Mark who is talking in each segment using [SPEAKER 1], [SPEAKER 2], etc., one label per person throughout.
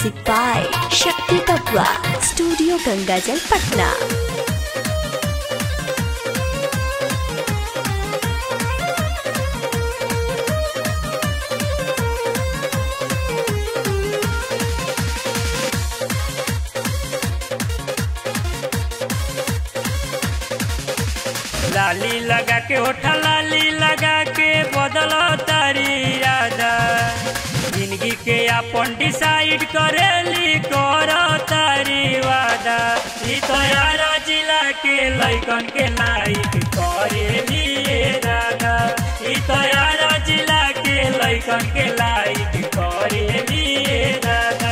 [SPEAKER 1] Music by Shakti Tapwa, Studio Gangajal, Patna.
[SPEAKER 2] लाली लगा के होठा लाली लगा के बदल तारी राजा जिंदगी के अपन डिसाइड करेली कर तारी वादा ई तो यार जिला के लैकन के लाइक करेली ये राधा ई तो यार जिला के लैकन के लाइक करेली ये राधा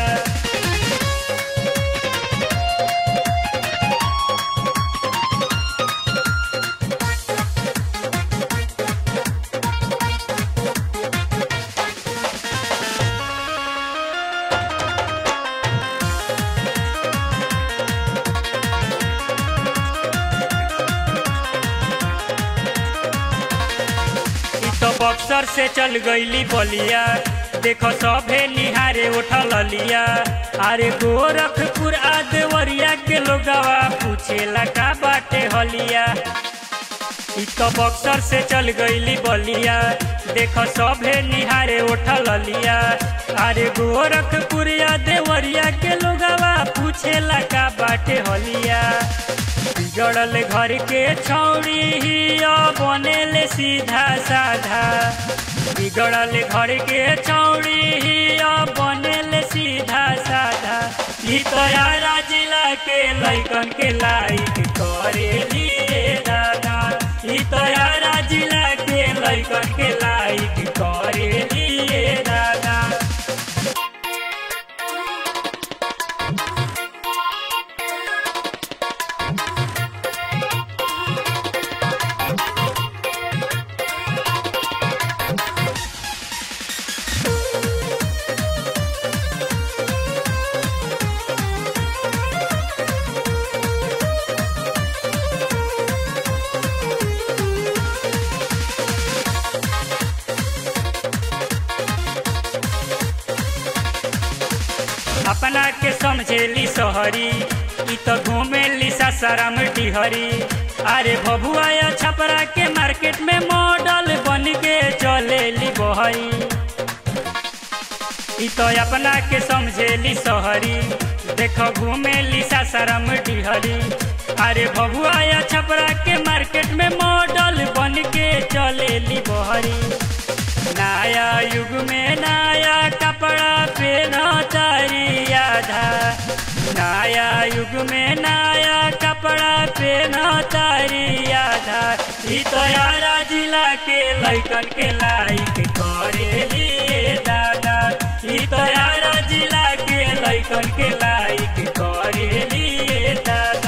[SPEAKER 2] ई तो बक्सर से चल गईली बलिया देखो सभे निहारे उठल लिया अरे गोरखपुर आ देवरिया के लोगवा पूछेला का बाटे हलिया ई तो बक्सर से चल गईली बलिया देखो सभे निहारे उठल लिया अरे गोरखपुर या देवरिया के लोगवा पूछेला का बाटे हलिया बिगड़ल घर के छौड़ी ही बनेले सीधा साधा बिगड़ल घर के छौड़ी ही बनेले सीधा साधा ई तो यारा जिला के लैकन के लाइक करेली रे दादा ई तो यारा जिला के लैकन के लाइक करेली रे दादा अपना के समझेली सहरी ई तो घूमेली सासाराम डिहरी अरे भभुआ या छपरा के मार्केट में मॉडल बन के चलेली बहरी ई तो अपना के समझेली सहरी देखो घूमेली सासाराम डिहरी अरे भभुआ या छपरा के मार्केट में मॉडल बन के चलेली बहरी नया युग में नया कपड़ा पहना तारी आधा नया युग में नया कपड़ा पहना तारी आधा ई तो यारा जिला के लैकन के लाइक करेली ये दादा ई तो यारा जिला के लैकन के लाइक करेली ये दादा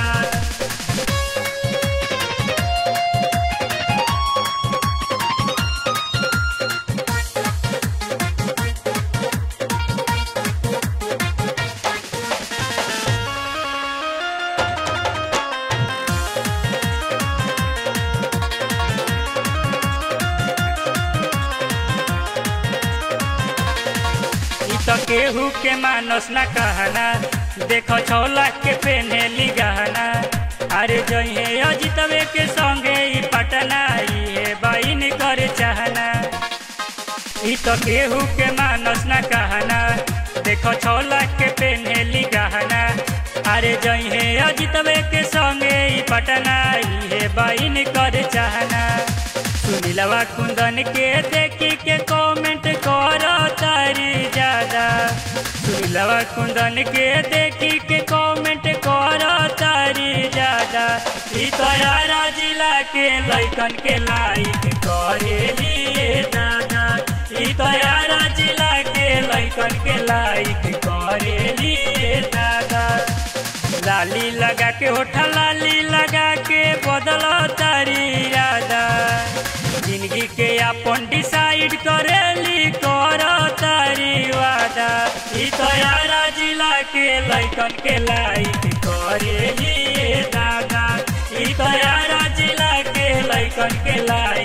[SPEAKER 2] ई तो केहू के मानस न कहना देखो छौला के पेन्हेली गहना अरे जहे अजितवे के संगे ई पटना ये बाइन कर चाहना ई तो केहू के मानस न कहना देखो छौला के पेन्हेली गहना अरे जहे अजितवे के संगे ई पटना ये बाइन कर चाहना सुनीलवा कुंदन के देखी के कमेंट करो तारी ज्यादा सुनीलवा कुंदन के देखी के कमेंट करो तारी ज्यादा ई तो यारा जिला के लैकन के लाइक करेली ये दादा ई तो यारा जिला के लैकन के लाइक करेली ये दादा लाली लगा के होठा लाली लगा के बदल तारी राधा जिंदगी के अपन डिसाइड करेली कर तारी वादा ई तो यारा जिला के लैकन के लाइक करेली ये दादा ई तो यारा जिला के लैकन के लाइक